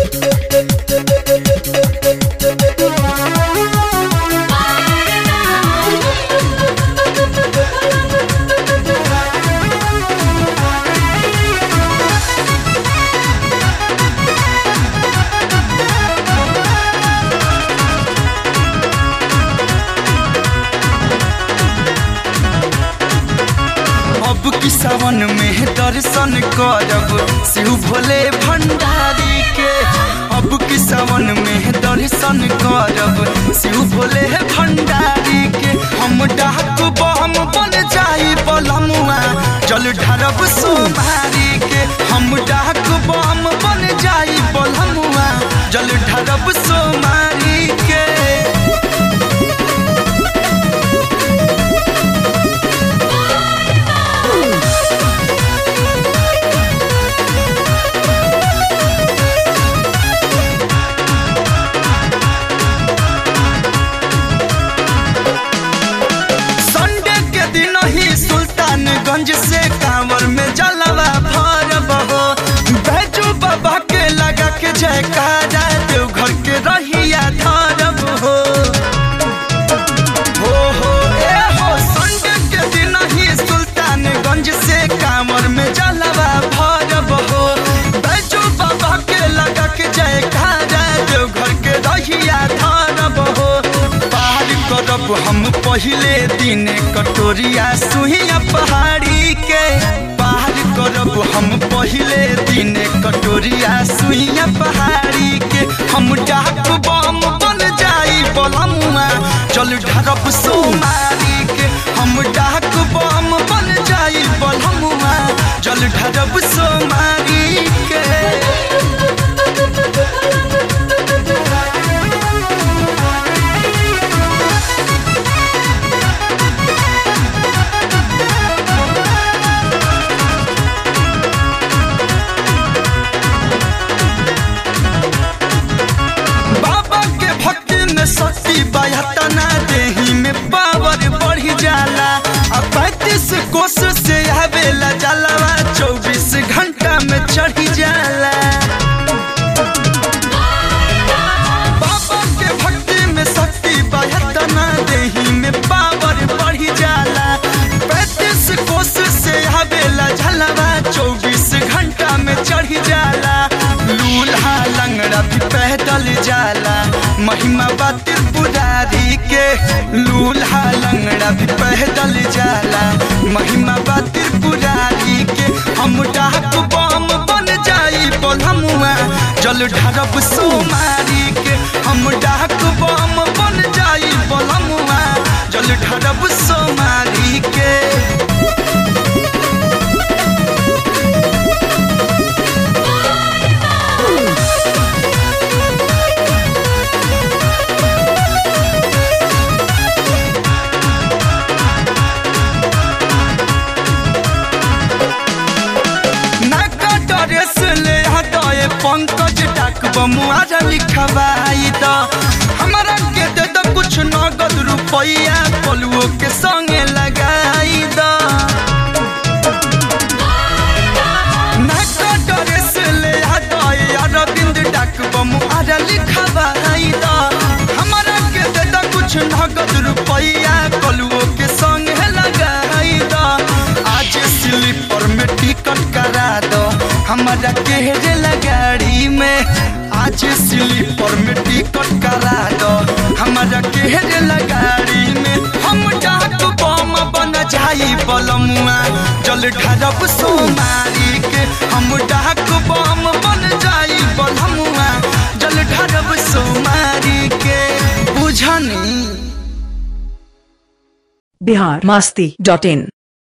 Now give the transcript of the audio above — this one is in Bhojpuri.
अब की सावन में दर्शन करब शिव भोले भंडारी के अब की सावन में दर्शन करब शिव भोले भंडारी के हम डाक बम बन जाई बलमुआ जल ढारब सोमारी के हम डाक बम बन जाई बलमुआ जल ढारब सोमारी के संडे के दिन ही सुल्तानगंज से कांवर में जलवा भरब हो बैजू बाबा के लगा के जयकारा देवघर के रहिया धरब हो हो हो ए हो संडे के दिन ही सुल्तानगंज से कांवर में जलवा भरब हो बैजू बाबा के लगा के जयकारा देवघर के रहिया धरब हो पार करब हम पहले दिन कटोरिया सुहिया पहाड़ी के पार करब हम पहले दिन कटोरिया सुहिया पहाड़ी के हम डाक बम बन जाई बलमुआ चल ढरब सोमारी के हम डाक बम बन जाई बलमुआ जल ढरब सोमारी के बाबा के भक्ति में शक्ति बहतना देही में पावर बढ़ी जाला अब पैंतीस कोस से आवेला जलवा चौबीस घंटा में चढ़ी जाला बाबा के भक्ति में शक्ति बहतना देही में पावर बढ़ी जाला पैंतीस कोस से आवेला जलवा चौबीस घंटा में चढ़ी जाला लूल्हा लंगड़ा भी पैदल जाला महिमा बा त्रिपुरारी के लूल्हा लंगड़ा भी पैदल जाला महिमा बा त्रिपुरारी के हम डाक बम बन जाई बोलमुआ जल ढरब सोमारी के हम डाक बम बन जाई बोलमुआ जल ढरब सोमारी के नाका ड्रेस ले हटाए पंकज डाक बमुआरा लिखवाई द हमारा के दे दो कुछ नगद रुपया पलुओ के संगे लगाई द नाका ड्रेस ले हटाए अरविंद डाक बमुआरा लिखवाई द हमारा के दे दो कुछ नगद रुपया पलुओ के संगे लगाई द आज स्लीपर में टिकट करा दो हमारा केहरे लगाड़ी में आज स्लीपर में टिकट करा दो हमारा केहरे लगाड़ी में हम डाक बम बन जाई बलमुआ जल ढरब सोमारी के हम डाक बम बन जाई बलमुआ जल ढरब सोमारी के बुझनी बिहार मस्ती डॉट इन